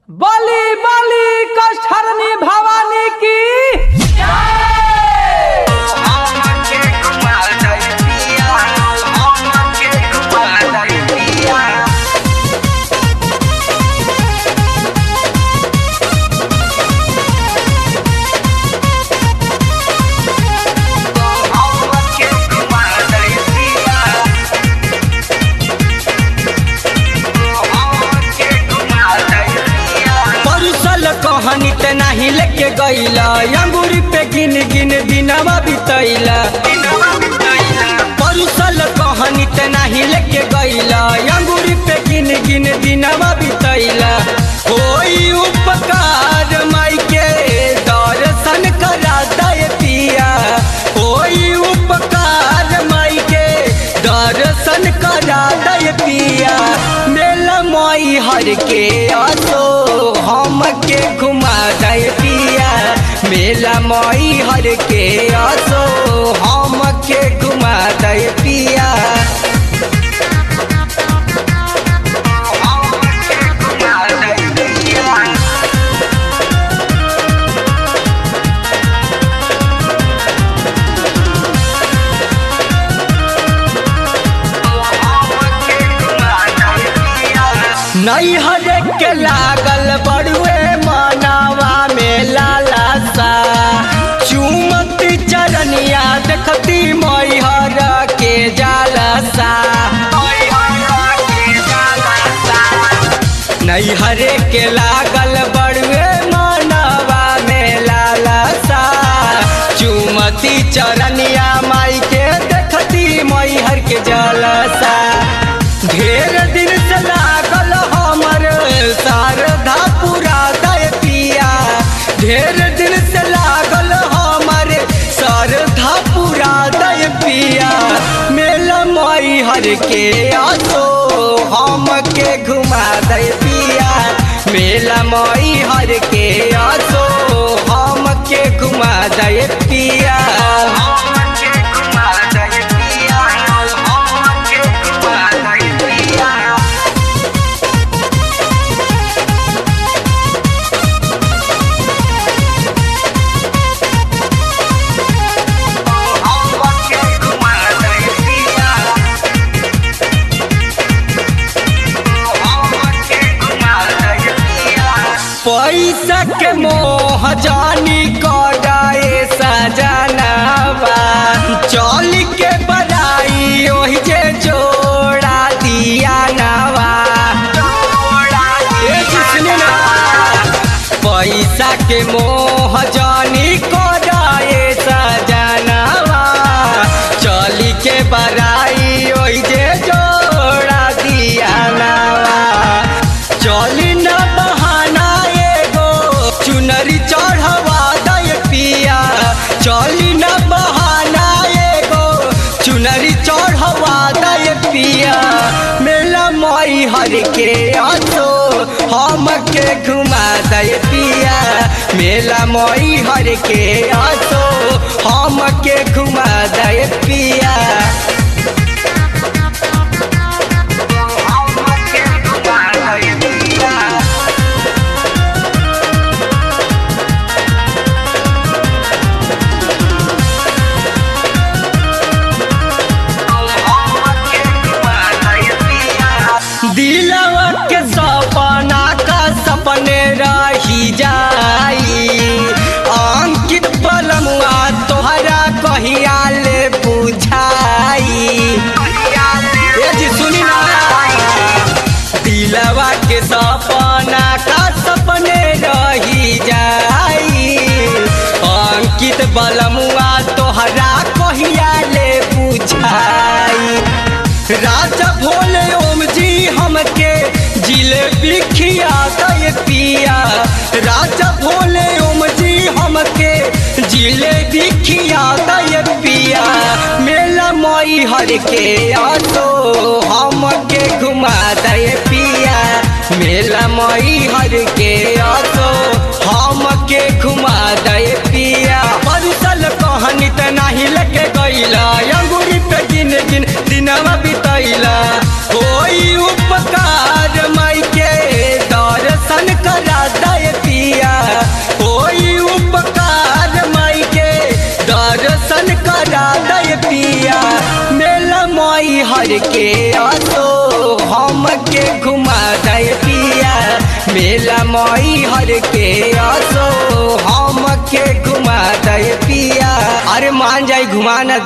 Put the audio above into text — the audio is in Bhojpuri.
बली बली कष्टहरणी भवानी की परुसल कहानी ते नाही लेके गईला अंगूरी पे गिन गिन दिनवा बितैला परुसल कहानी ते नाही लेके गईला अंगूरी पे गिन गिन दिनवा बितैला कोई उपकार माई के दर्शन करा दे पिया कोई उपकार माई के दर्शन करा दे पिया मेला माई हर के आसो हम के घुमा दे पिया मेला माई हर के आसो हम के घुमा दे पिया नहीं हरे के लागल बड़ुए मानावा में लाला सा चुमती चरनिया देखती मैहर के जाला सा नहीं हरे के लागल बड़ुए मानवा में लाला सा चुमती चरनिया माई के देखती मैहर के जलसा ढेर दिन से लागल हमर शारदा पूरा दय पिया ढेर दिन से लागल हमर शारदा पूरा दय पिया मेला माई हर के आसो हम के घुमा दे पिया मेला माई हर के आसो हम के घुमा दे पिया पैसा के मोह जानी कराए सजनावा चल के बड़ाई ओहि जे जोड़ा दिया नवा ए जिसने ना पैसा के मोह जानी कराए सजनावा चली के बड़ाई ओहि जे जोड़ा दिया नवा चली न बहाना एगो चुनरी चढ़वा दे पिया चली न बहाना एगो चुनरी चढ़वा दे पिया मेला माई हर के आसो हम के घुमा दे पिया मेला माई हर के आसो हम के घुमा दे पिया दिलवा के सपना का सपने रही जाई अंकित पलमुआ तोहरा कहिया ले बुझाई ए जी सुनी ना दिलवा के सपना का सपने रही जाई अंकित बलमुआ तोहरा कहिया ले बुझाई राजा भोले ओम जी हमके जिलेबी खिया दे पिया राजा भोले ओम जी हमके जिलेबी खिया दे पिया मेला मई हर के आसो हमके घुमा दे पिया मेला मई हर के आसो हमके घुमा दे पिया परुसल कहानी त नाही लेके गईला अंगूरी पे गिन गिन दिनवा बितैला कोई उपकार माई के दर्शन करा हर के असो हम के घुमा दे पिया मेला मई हर के असो हम के घुमा दे पिया अरे मान जाई घुमा न